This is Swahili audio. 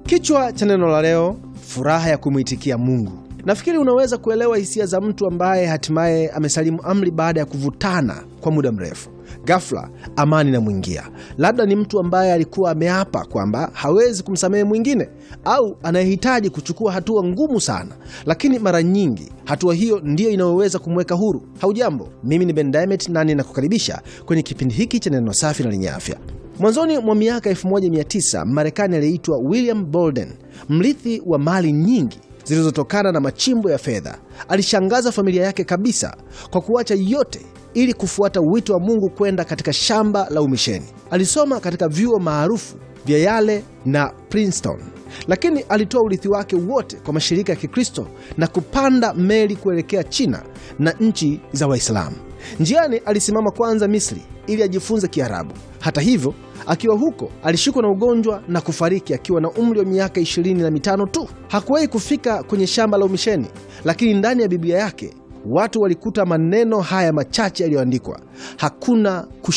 Kichwa cha neno la leo, furaha ya kumwitikia Mungu. Nafikiri unaweza kuelewa hisia za mtu ambaye hatimaye amesalimu amri baada ya kuvutana kwa muda mrefu. Ghafla amani inamwingia. Labda ni mtu ambaye alikuwa ameapa kwamba hawezi kumsamehe mwingine, au anayehitaji kuchukua hatua ngumu sana, lakini mara nyingi hatua hiyo ndiyo inayoweza kumweka huru. Haujambo, mimi ni Ben Diamond na ninakukaribisha kwenye kipindi hiki cha neno safi na lenye afya. Mwanzoni mwa miaka 1900 Marekani aliyeitwa William Bolden, mrithi wa mali nyingi zilizotokana na machimbo ya fedha, alishangaza familia yake kabisa kwa kuacha yote ili kufuata wito wa Mungu kwenda katika shamba la umisheni. Alisoma katika vyuo maarufu vya Yale na Princeton, lakini alitoa urithi wake wote kwa mashirika ya Kikristo na kupanda meli kuelekea China na nchi za Waislamu. Njiani alisimama kwanza Misri ili ajifunze Kiarabu. Hata hivyo, akiwa huko alishikwa na ugonjwa na kufariki akiwa na umri wa miaka ishirini na mitano tu. Hakuwahi kufika kwenye shamba la umisheni, lakini ndani ya Biblia yake watu walikuta maneno haya machache yaliyoandikwa: hakuna